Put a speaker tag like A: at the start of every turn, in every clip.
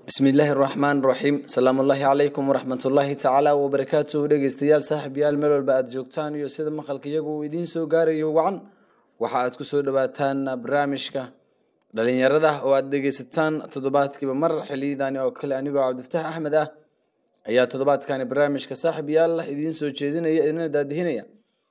A: bismillaahi raxmaan raxiim salaamullaahi calaykum waraxmatullaahi tacaala wabarakaatuhu dhegeystayaal saaxiibyaal meel walba aada joogtaan iyo sida maqalka iyagu uu idiin soo gaarayo wacan waxa aad kusoo dhawaataan barnaamijka dhalinyarada oo aada dhegeysataan toddobaadkiiba mar xiliyadaani oo kale anigoo cabdifataax axmed ah ayaa toddobaadkani barnaamijka saaxiibyaal idiin soo jeedinaya idina daadihinaya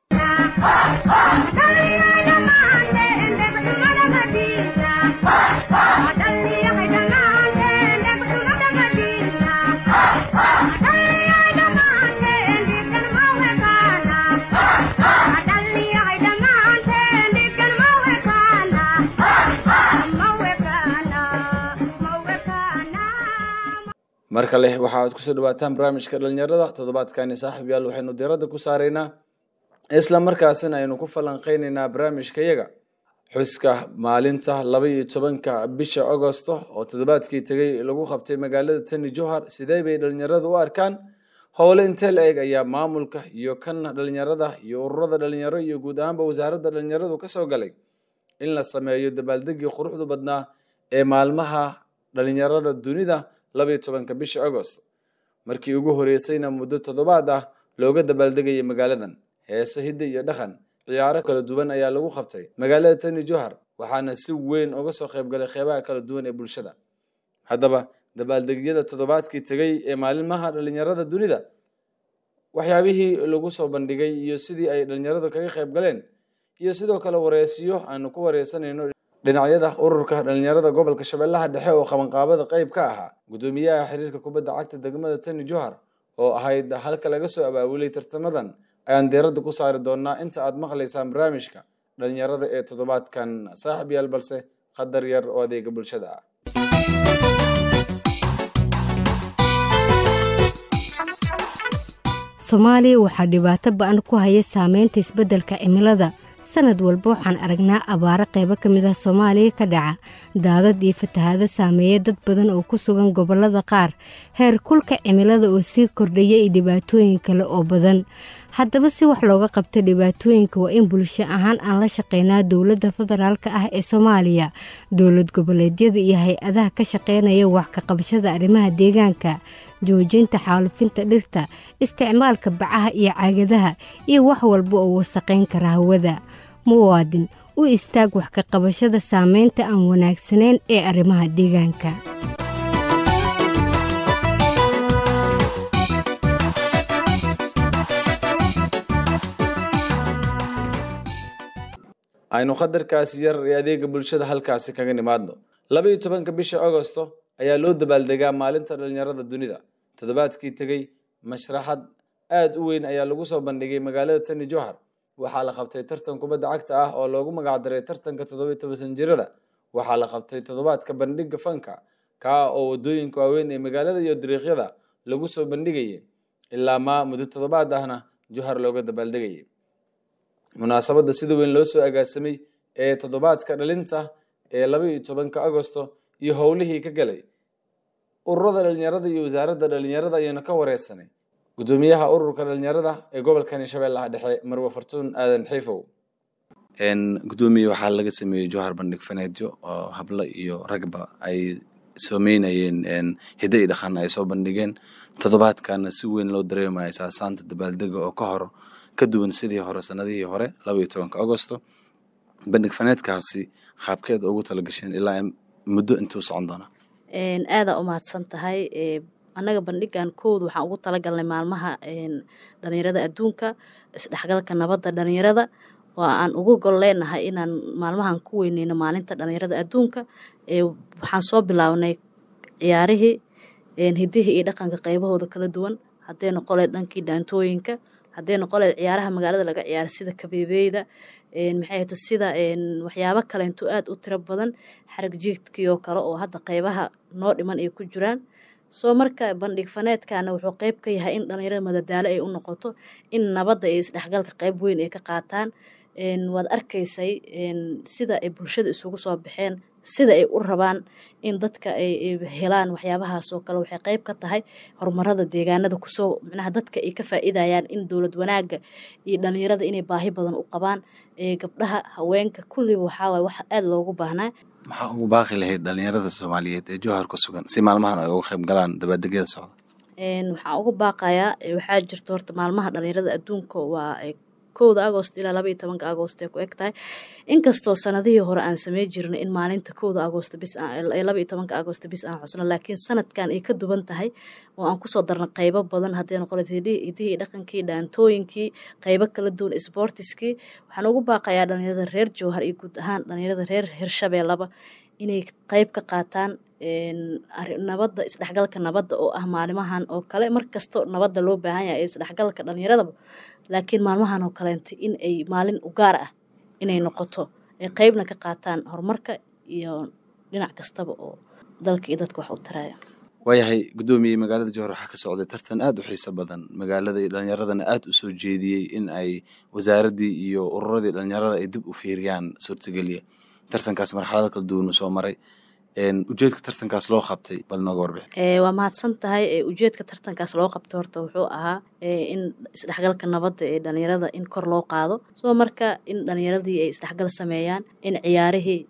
A: mar kale waxa aad kusoo dhawaataan barnaamijka dhalinyarada toddobaadkani saaxiib yaal waxaynu diiradda ku saaraynaa isla markaasina aynu ku falanqeyneynaa barnaamijka yaga xuska maalinta laba iyo tobanka bisha agosto oo toddobaadkii tegay lagu qabtay magaalada tani johar sidee bay dhalinyarada u arkaan howle intee la eg ayaa maamulka iyo kan dhalinyarada iyo ururada dhalinyaro iyo guud ahaanba wasaaradda dhalinyaradu kasoo galay in la sameeyo dabaaldegii quruxdu badnaa ee maalmaha dhalinyarada dunida labaiyo tobanka bisha agosto markii ugu horeysayna muddo toddobaad ah looga dabaaldegayay magaaladan heeso hidda iyo dhaqan ciyaaro kala duwan ayaa lagu qabtay magaalada tani johar waxaana si weyn uga soo qaybgalay qeybaha kala duwan ee bulshada haddaba dabaaldegyada toddobaadkii tegay ee maalimaha dhalinyarada dunida waxyaabihii lagu soo bandhigay iyo sidii ay dhalinyaradu kaga qayb galeen iyo sidoo kale wareesiyo aanu ku wareysanayno dhinacyada ururka dhalinyarada gobolka shabeellaha dhexe oo qabanqaabada qeyb ka ahaa guddoomiyaha xiriirka kubadda cagta degmada tani johar oo ahayd halka laga soo abaabulay tartamadan ayaan diiradda ku saari doonaa inta aad maqlaysaan barnaamijka dhalinyarada ee toddobaadkan saaxib yaal balse qadar yar oo adeega bulshada ah
B: soomaaliya waxaa dhibaato ba-an ku haya saameynta isbeddelka cimilada sanad walba waxaan aragnaa abaaro qaybo ka mid ah soomaaliya ka dhaca daadad iyo fatahaado saameeya dad badan oo ku sugan gobollada qaar heer kulka cimilada oo sii kordhaya iyo dhibaatooyin kale oo badan haddaba si wax looga qabto dhibaatooyinka waa in bulsho ahaan aan la shaqeynaa dowladda federaalka ah ee soomaaliya dowlad goboleedyada iyo hay-adaha ka shaqeynaya wax ka qabashada arrimaha deegaanka joojinta xaalufinta dhirta isticmaalka bacaha iyo caagadaha iyo wax walba oo wasaqayn kara hawada muwaadin u istaag wax ka qabashada saameynta aan wanaagsanayn ee arrimaha deegaanka
A: aynu qadarkaasi yar ee adeega bulshada halkaasi kaga nimaadno laba iyo tobanka bisha agosto ayaa loo dabaaldegaa maalinta dhalinyarada dunida toddobaadkii tegey mashraxad aada u weyn ayaa lagu soo bandhigay magaalada tani johar waxaa la qabtay tartan kubadda cagta ah oo loogu magacdaray tartanka toddoba iyo toban sanjirada waxaa la qabtay toddobaadka bandhiga fanka kaa oo wadooyinka waaweyn ee magaalada iyo dariiqyada lagu soo bandhigayay ilaa maa muddo toddobaad ahna johar looga dabaaldegayay munaasabadda sida weyn loo soo agaasamay ee toddobaadka dhalinta ee laba iyo tobanka agosto iyo howlihii ka galay ururada dhalinyarada iyo wasaaradda dhalinyarada ayaynu ka wareysanay guddoomiyaha ururka dhalinyarada ee gobolkani shabeellaha dhexe marwe fartuun aadan xiifow guddoomiye waxaa laga sameeyey johar bandhig faneedyo oo hablo iyo ragba ay sameynayeen hidda iyo dhaqan ay soo bandhigeen toddobaadkana si weyn loo dareemayo saasaanta dabaaldega oo ka hor ka duwan sidii hore sanadihii hore laba iyo tobanka agosto bandhig faneedkaasi qaabkeed ugu talagasheen ilaa muddo intuu socon doonaa
C: aadaa u mahadsan tahay annaga bandhigan kooda waxaan ugu talagalnay maalmaha dhalinyarada adduunka isdhexgalka nabadda dhalinyarada waa aan ugu gol leenahay inaan maalmahan ku weyneyno maalinta dhalinyarada adduunka waxaan soo bilaabnay ciyaarihii hidihii iyo dhaqanka qaybahooda kala duwan hadday noqoleed dhankii dhaantooyinka hadday noqoleed ciyaaraha magaalada laga ciyaara sida kabeebeyda maxay hato sida waxyaabo kalento aada u tiro badan xarag jiidkii oo kale oo hadda qeybaha noo dhiman ay ku jiraan soo marka bandhig faneedkana wuxuu qeyb ka yahay in dhalinyarada madadaalo ay u noqoto in nabadda iyo isdhexgalka qeyb weyn ay ka qaataan waad arkaysay sida ay bulshada isugu soo baxeen sida ay u rabaan in dadka ay helaan waxyaabahaas oo kale waxay qeyb ka tahay horumarada deegaanada kusoo micnaha dadka ay ka faa'iidayaan in dowlad wanaaga iyo dhalinyarada inay baahi badan u qabaan gabdhaha haweenka kulliba waxaa waye wax aada loogu baahnaa
A: maxaa ugu baaqi lahayd dhalinyarada soomaaliyeed ee jowhar ku sugan si maalmahan ay uga qayb galaan dabaaldegyada socda
C: waxaan ugu baaqayaa waxaa jirta horta maalmaha dhalinyarada adduunka waa kowda agost ilaa laba iyo tobanka agost ay ku eg tahay inkastoo sanadihii hore aan samey jirnay in maalinta kowda agost bis laba iyo tobanka agost bis aan xusno laakiin sanadkan ay ka duwan tahay oo aan kusoo darna qeybo badan haddii noqon hidihii dhaqankii dhaantooyinkii qeybo kala duwan sportiskii waxaan ugu baaqayaa dhalinyarada reer jowhar iyo guud ahaan dhalinyarada reer hirshabeellaba inay qeyb ka qaataan nabadda isdhexgalka nabadda oo ah maalimahan oo kale markasto nabadda loo baahan yahay isdhexgalka dhalinyaradaba laakiin maalmahan oo kaleenta in ay maalin u gaar ah inay noqoto ay qeybna ka qaataan horumarka iyo dhinac kastaba oo dalka iyo dadka wax u taraya
A: waayahay guddoomiye magaalada jowhar waxaa ka socday tartan aada u xiiso badan magaalada iyo dhalinyaradana aada u soo jeediyey in ay wasaaraddii iyo ururadii dhalinyarada ay dib u fiiriyaan suurtageliya tartankaas marxalado kala duwan uu soo maray ujeedka tartankaas loo qabtay bal nooga warbix
C: waa mahadsan tahay ujeedka tartankaas loo qabtay horta wuxuu ahaa in isdhexgalka nabadda ee dhalinyarada in kor loo qaado soo marka in dhalinyaradii ay isdhexgal sameeyaan in ciyaarihii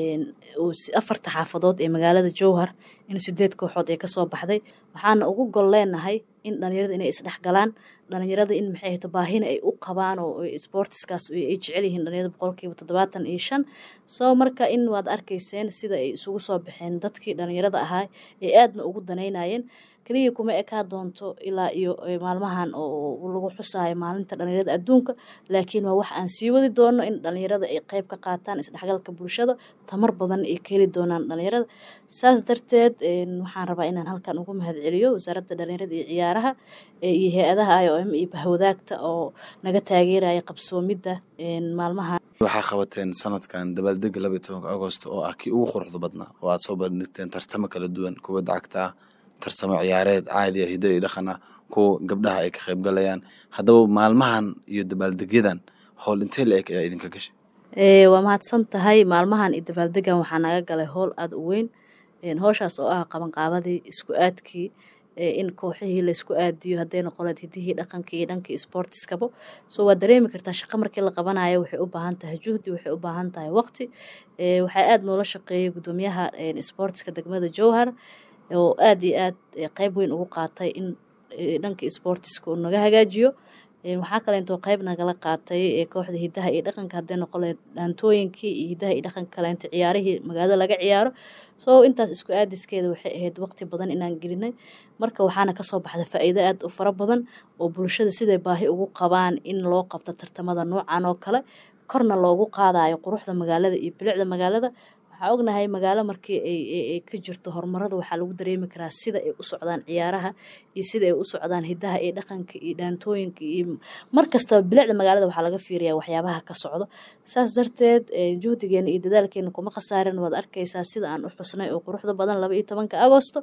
C: afarta xaafadood ee magaalada jowhar in sideed kooxood ee kasoo baxday waxaana ugu gol leenahay in dhalinyarada inay isdhexgalaan dhalinyarada in maxay ahto baahina ay u qabaan oo sportiskaas ay jecel yihiin dhalinyarada boqolkiiba toddobaatan iyo shan soo marka in waad arkayseen sida ay isugu soo baxeen dadkii dhalinyarada ahaa ee aadna ugu danaynayeen keliya kuma ekaa doonto ilaa iyo maalmahan oo lagu xusaayo maalinta dhalinyarada adduunka laakiin waa wax aan sii wadi doono in dhalinyarada ay qeyb ka qaataan isdhexgalka bulshada tamar badan ay ka heli doonaan dhalinyarada saas darteed waxaan rabaa inaan halkan ugu mahad celiyo wasaaradda dhalinyarada iyo ciyaaraha iyo hay-adaha i o m iyo bahwadaagta oo naga taageeraya qabsoomidda maalmaha
A: waxaa qabateen sanadkan dabaaldega laba iyo tobanka agost oo ah kii ugu quruxda badnaa oo aada soo bandhigteen tartamo kala duwan kubadda cagta ah tartamo ciyaareed caadi ah hiddo iyo dhaqan ah kuwa gabdhaha ay ka qayb galayaan haddaba maalmahan iyo dabaaldegyadan howl intee la eg ayaa idinka gashay
C: waa mahadsan tahay maalmahan iyo dabaaldegan waxaa naga galay howl aada u weyn howshaas oo ah qabanqaabadii isku aadkii in kooxihii laysku aadiyo hadday noqoleed hidihii dhaqankii iyo dhankii sportiskaba soo waa dareemi kartaa shaqo markii la qabanayo waxay u baahan tahay juhdi waxay u baahan tahay waqti waxaa aada noola shaqeeyay guddoomiyaha sportiska degmada jowhar oo aada iyo aad qeyb weyn ugu qaatay in dhankii sportiska uu naga hagaajiyo waxaa kaleentoo qeyb nagala qaatay kooxda hidaha iyo dhaqanka hadday noqoleed dhaantooyinkii iyo hidaha iyo dhaqanka kaleento ciyaarihii magaalada laga ciyaaro soo intaas isku aadiskeeda waxay ahayd waqti badan inaan gelinay marka waxaana kasoo baxda faa-iido aada u fara badan oo bulshada siday baahi ugu qabaan in loo qabto tartamada noocan oo kale korna loogu qaadayo quruxda magaalada iyo bilicda magaalada waxaa ognahay magaalo markii ay ka jirto horumarada waxaa lagu dareemi karaa sida ay u socdaan ciyaaraha iyo sida ay u socdaan hidaha iyo dhaqanka iyo dhaantooyinka iyo markastaba bilicda magaalada waxaa laga fiiriyaa waxyaabaha ka socdo saas darteed juhdigeena iyo dadaalkeena kuma khasaarin waad arkaysaa sida aan u xusnay oo quruxda badan laba iyo tobanka agosto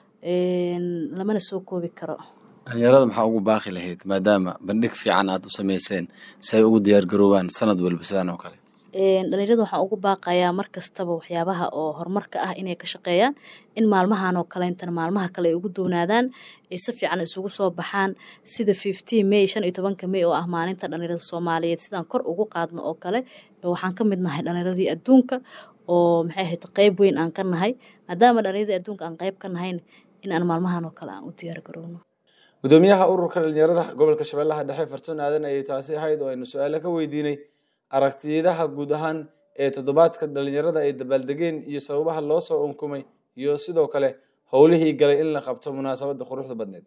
C: lamana soo koobi karo
A: dhalinyarada maxaa ugu baaqi lahayd maadaama bandhig fiican aada u sameyseen si ay ugu diyaar garoobaan sanad walba sidaan oo kale
C: dhalinyarada waxaan ugu baaqayaa mar kastaba waxyaabaha oo horumarka ah inay ka shaqeeyaan in maalmahan oo kaleentana maalmaha kale ay ugu doonaadaan ay si fiican isugu soo baxaan sida fifteen may shan iyo tobanka may oo ah maalinta dhalinyarada soomaaliyeed sidaan kor ugu qaadno oo kale waxaan ka mid nahay dhalinyaradii adduunka oo maxay ahayd qeyb weyn aan ka nahay maadaama dhalinyaradii adduunka aan qeyb ka nahayn in aan maalmahan oo kale aan u diyaar garowno
A: gudoomiyaha ururka dhalinyarada gobolka shabeellaha dhexe fartuun aadan ayay taasi ahayd oo aynu su-aalo ka weydiinay aragtiyadaha guud ahaan ee toddobaadka dhalinyarada ay dabaaldegeen iyo sababaha loo soo unkumay iyo sidoo kale howlihii galay in la qabto munaasabadda quruxda badneed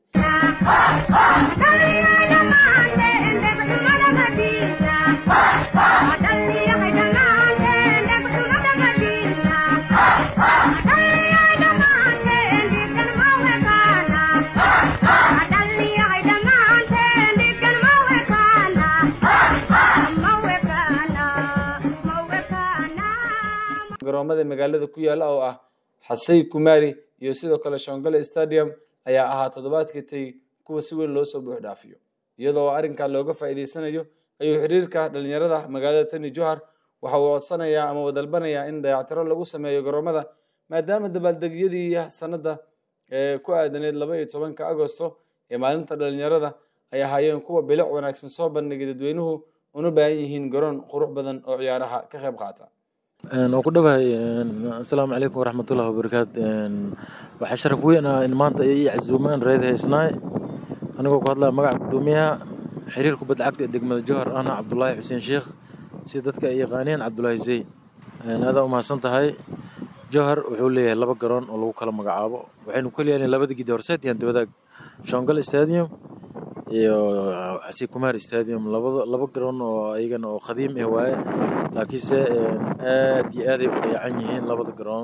A: garoomada magaalada ku yaala oo ah xasay kumari iyo sidoo kale shongale stadium ayaa ahaa toddobaadkii tay kuwa si weyn loo soo buux dhaafiyo iyadoo arrinkaa looga faa'iideysanayo ayuu xiriirka dhalinyarada magaalada tani johar waxa uu codsanayaa ama wadalbanayaa in dayactiro lagu sameeyo garoomada maadaama dabaaldegyadii sanadda ee ku aadaneed laba iyo tobanka agosto ee maalinta dhalinyarada ay ahaayeen kuwa bilic wanaagsan soo bandhigay dadweynuhu una baahan yihiin garoon qurux badan oo ciyaaraha ka qayb qaata
D: waan ku dhawahay asalaamu calaykum waraxmatullahi wabarakaatu waxaa sharaf weyn ah in maanta ay ii casuumaan reed haysnaay anigoo ku hadlaya magaca gudoomiyaha xiriir kubadda cagta ee degmada jowhar ana cabdulaahi xuseen sheekh sida dadka ay yaqaaneen cabdulaahi zey aadaa umahadsan tahay jowhar wuxuu leeyahay laba garoon oo lagu kala magacaabo waxaynu ku leeyahay labada gidi horseed iyo antibadaag shongal stadium iyo xasi kumaar stadium labada laba garoon oo ayagana oo qadiim ah waaye laakiinse aad iyo aaday u dayacan yihiin labada garoon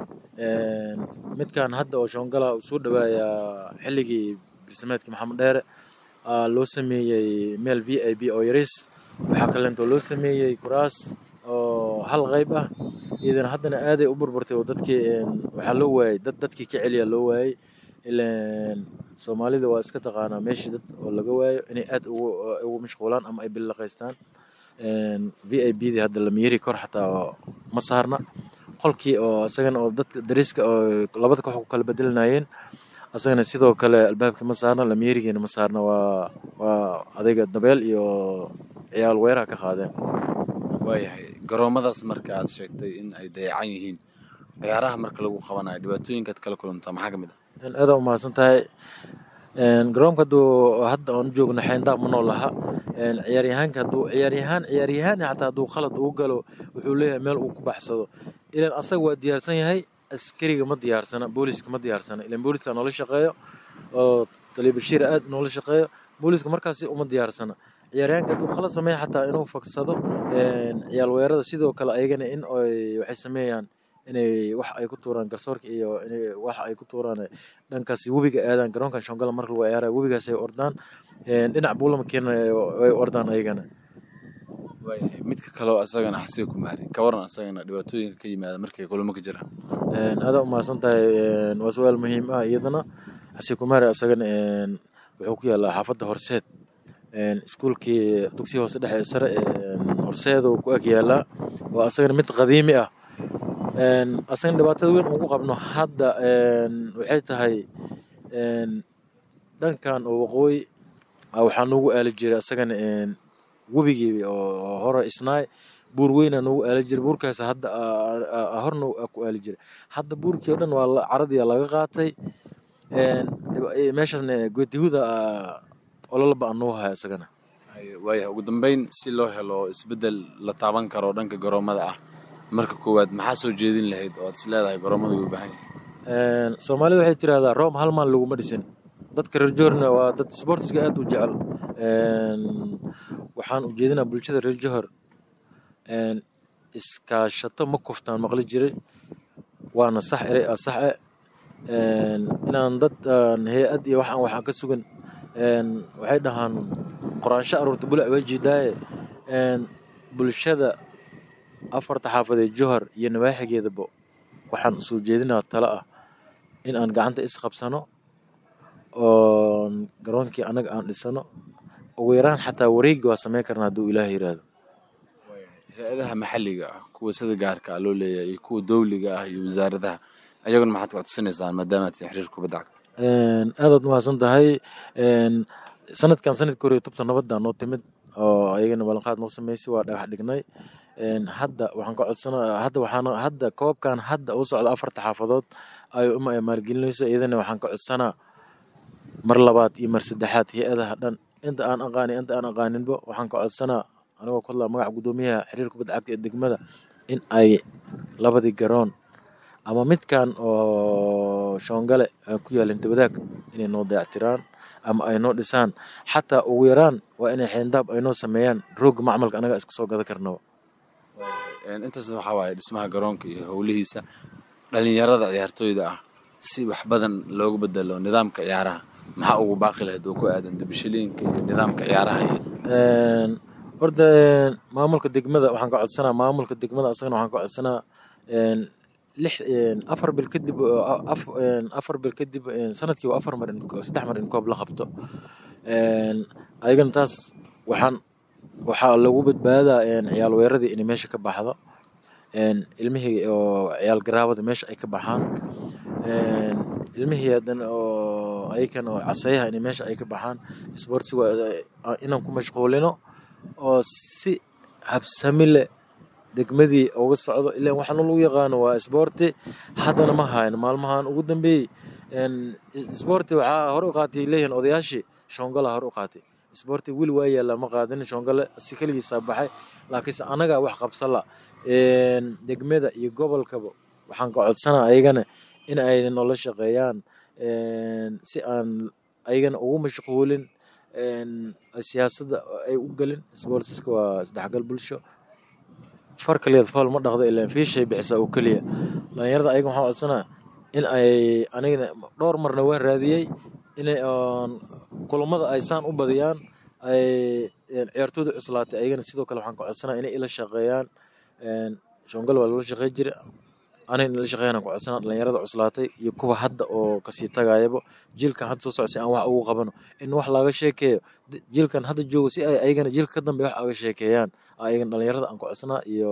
D: midkan hadda oo shongala uu soo dhawaayaa xilligii barsameedkii maxamed dheere loo sameeyey meel v i b oo yaris waxaa kaleentoo loo sameeyey kuraas oo hal qayb ah iyadana haddana aaday u burburtay oo dadkii waxaa loo waayey dad dadkii ka celiya loo waayey ilaan soomaalida waa iska taqaanaa meeshii dad oo laga waayo inay aad ugu ugu mashquulaan ama ay billaqaystaan v i b dii hadda lamiyeri kor xataa ma saarna qolkii oo isagana oo dadka dariska oo labada koox ku kala bedelanayeen asagana sidoo kale albaabkii ma saarna lamiyerigiina ma saarna waa waa adayga dabeel iyo ciyaal weeraha ka qaadeen
A: waayahay garoomadaas marka aad sheegtay in ay dayacan yihiin ciyaaraha marka lagu qabanayo dhibaatooyinkaad kala kulantaa maxaa ka mid ah
D: aada umahadsan tahay garoonka hadduu hadda aan u joogno xeyndaab ma noo laha ciyaaryahaanka hadduu ciyaaryahaan ciyaaryahaan xataa hadduu khalad ugu galo wuxuu leeyahay meel uu ku baxsado ilan asaga waa diyaarsan yahay askariga ma diyaarsana booliska ma diyaarsana ilan booliska noola shaqeeyo oo taliya bashiir aad noola shaqeeyo booliska markaasi uma diyaarsana ciyaaryahanka hadduu khalad sameeya xataa inuu fagsado ciyaal weerada sidoo kale ayagana in ay waxay sameeyaan inay wax ay ku tuuraan garsoorka iyo inay wax ay ku tuuraan dhankaasi webiga aadaan garoonkan shongala marka lagu ciyaaraya webigaas ay ordaan dhinac buulama keena ay ordaan ayagana
A: waayahay midka kaleo asagana xasiga ku maari ka waran asagana dhibaatooyinka ka yimaada markay kulamo ka jiraan
D: aada umahadsan tahay waa su-aal muhiim ah iyadana xasiga kumaari asagana wuxuu ku yaalaa xaafadda horseed iskuulkii dugsiga hoose dhexe sare horseed uu ku ag yaalaa waa asagana mid qadiimi ah asagana dhibaatada weyn ugu qabno hadda waxay tahay dhankan oo waqooyi waxaa noogu aali jiray asagana webigii oo hore isnaay buur weynaa noogu aali jiray buurkaas hadda horna ku aali jiray hadda buurkii oo dhan waa caradii laga qaatay meeshaasna goodihuda ololaba aan noo haya isagana
A: waayahay ugu dambeyn si loo helo isbeddel la taaban karo dhanka garoomada ah marka koowaad maxaa soo jeedin lahayd oo aad is leedahay garoomada ugu baahan yahay
D: soomaalida waxay tirahdaa room hal maal laguma dhisin dadka reer joorna waa dad sportiska aad u jecel waxaan ujeedinaa bulshada reer johor iskaashato ma kuftaan maqli jiray waana sax erey ah saxe inaan dad hay-ad iyo waxaan waxaan ka sugan waxay dhahaan qoraansho aruurta bulac way jiidaaye bulshada afarta xaafadeed johor iyo nawaaxigeedaba waxaan usoo jeedinaa talo ah in aan gacanta isqabsano oo garoonkii annaga aan dhisano ugu yaraan xataa wareegi waa sameyn karna hadduu ilaah yiraahdo
A: hay-adaha maxalliga ah kuwa sida gaarka ah loo leeyahay iyo kuwa dowliga ah iyo wasaaradaha ayaguna maxaad ka tusinaysaan maadaama tii xiriir kubadda cagta
D: aadaad mahadsan tahay sanadkan sanadka hore tubta nabadda noo timid oo ayagana ballanqaad noo sameysay waa dhagax dhignay hadda waxaan ka codsanaa hadda waxaan hadda koobkan hadda u socda afarta xaafadood ay uma ay maalgelinayso iyadana waxaan ka codsanaa mar labaad iyo mar saddexaad hay-adaha dhan inta aan aqaanin inta aan aqaaninba waxaan ka codsanaa anigoo ku hadlaa magaca guddoomiyaha xiriir kubadda cagta ee degmada in ay labadii garoon ama midkan oo shoongale ku yaala intibadaag inay noo dayactiraan ama ay noo dhisaan xataa ugu yaraan waa inay xeendaab ay noo sameeyaan roogga macmalka anaga iska soo gada karnaba
A: intaas waxaa waaye dhismaha garoonka iyo howlihiisa dhalinyarada ciyaartooyda ah si wax badan loogu bedelo nidaamka ciyaaraha maxaa ugu baaqi lahayd oo ku aadan dibishiliinka iyo nidaamka ciyaaraha iyo
D: horta maamulka degmada waxaan ka codsanaa maamulka degmada asagana waxaan ka codsanaa lix afar bil kadib afar bil kadib sanadkiiba afar mar saddex mar in koob la qabto ayagana taas waxaan waxaa lagu badbaadaa ciyaal weeradii inay meesha ka baxdo ilmihii oo ciyaal garaabada meesha ay ka baxaan ilmihii hadan oo ayakan oo caseeyaha inay meesha ay ka baxaan sportsiga inaan ku mashquulino oo si habsami leh degmadii uga socdo ilaan waxaana lagu yaqaano waa isboorti haddana ma hayn maalmahan ugu dambeeyey isboorti waxaa hore u qaatay leeyihiin odayaashii shoongala hore u qaatay isboorti weli waa yaallaa ma qaadin shoongale si keligiisaa baxay laakiinse anagaa wax qabsala degmada iyo gobolkaba waxaan ka codsanaa ayagana in ay noola shaqeeyaan si aan ayagana ugu mashquulin siyaasadda ay u gelin sportiska waa isdhexgal bulsho far kaliyaad fool ma dhaqdo ilaan fiishay bixisaa oo keliya dhalinyarada ayaga waxaan codsanaa in ay anigana dhowr marna waan raadiyey inay kulamada ay saan u badiyaan ay ciyaartooyda cuslaatay ayagana sidoo kale waxaan ka codsanaa inay ila shaqeeyaan shongal waa loola shaqey jira anigana ila shaqeeyaan ku codsanaa dhalinyarada cuslaatay iyo kuwa hadda oo kasii tagayaba jiilkan hadda soo socda si aan wax ugu qabano in wax laga sheekeeyo jiilkan hadda joogo si ay ayagana jiilka ka dambeeya wax aga sheekeeyaan ayagana dhalinyarada aan ku codsanaa iyo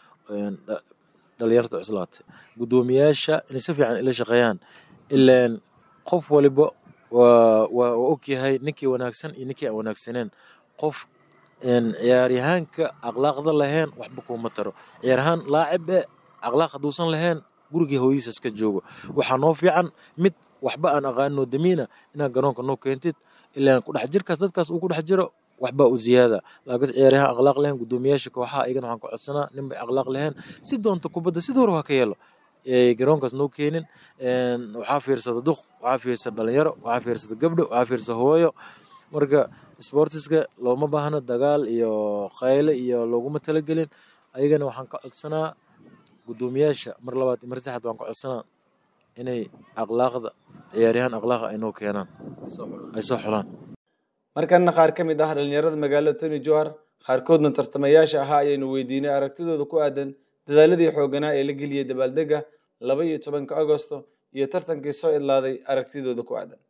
D: dhalinyarada cuslaatay guddoomiyaasha inay si fiican ila shaqeeyaan ilaan qof waliba waa waa ogyahay ninkii wanaagsan iyo ninkii aan wanaagsaneen qof ciyaaryahaanka akhlaaqda lahayn waxba kuuma taro ciyaaryahaan laacib e akhlaaq hadduusan lahayn gurigii hooyadiisa iska joogo waxaa noo fiican mid waxba aan aqaanino damiina inaad garoonka noo keentid ilaan kudhex jirkaas dadkaas uu ku dhex jiro waxbaa u ziyaada laakiin ciyaaryahaan akhlaaq lahayn guddoomiyaasha kooxaha ayagana waxaan ku codsanaa ninbay akhlaaq lahayn si doonta kubadda sidii hore waa ka yeelo garoonkaas noo keenin waxaa fiirsada duq waxaa fiirsada dhalinyaro waxaa fiirsada gabdho waxaa fiirsada hooyo marka sportiska looma baahno dagaal iyo qayle iyo looguma talagelin ayagana waxaan ka codsanaa guddoomiyaasha mar labaad mar saddexaad waan ka codsanaa inay akhlaaqda ciyaaryahaan akhlaaqa ay noo keenaan ay soo xulaan
A: markana qaar ka mid ah dhalinyarada magaalada tony johar qaarkoodna tartamayaasha ahaa ayaynu weydiinay aragtidooda ku aadan dadaaladii xooganaa ee la geliyey dabaaldega laba iyo tobanka agosto iyo tartankii soo idlaaday aragtidooda ku aadan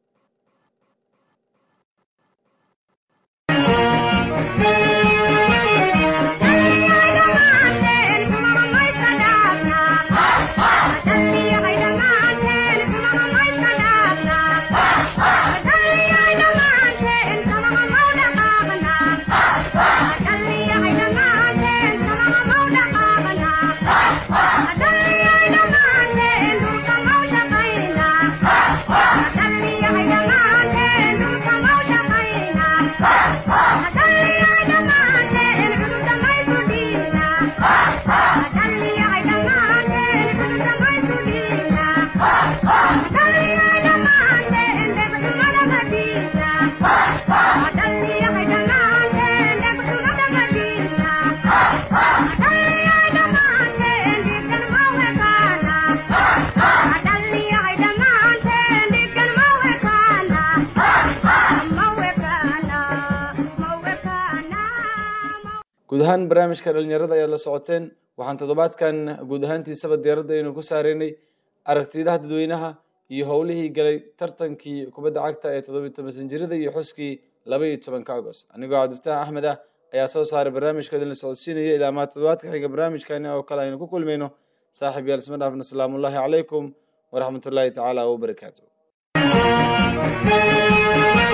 A: guud ahaan barnaamijka dhalinyarada ayaad la socoteen waxaan toddobaadkan guud ahaantiisaba diyaaradda aynu ku saareynay aragtidaha dadweynaha iyo howlihii galay tartankii kubadda cagta ee toddobiyi toban sanjirada iyo xuskii laba iyo tobanka agost anigoo cabdifataax axmed ah ayaa soo saaray barnaamijkoodan la socodsiinaya ilaa maa toddobaadka xiga barnaamijkani oo kale aynu ku kulmayno saaxiib yaal isma dhaafna asalaamu ullaahi calaykum waraxmatullaahi tacaala wabarakaatu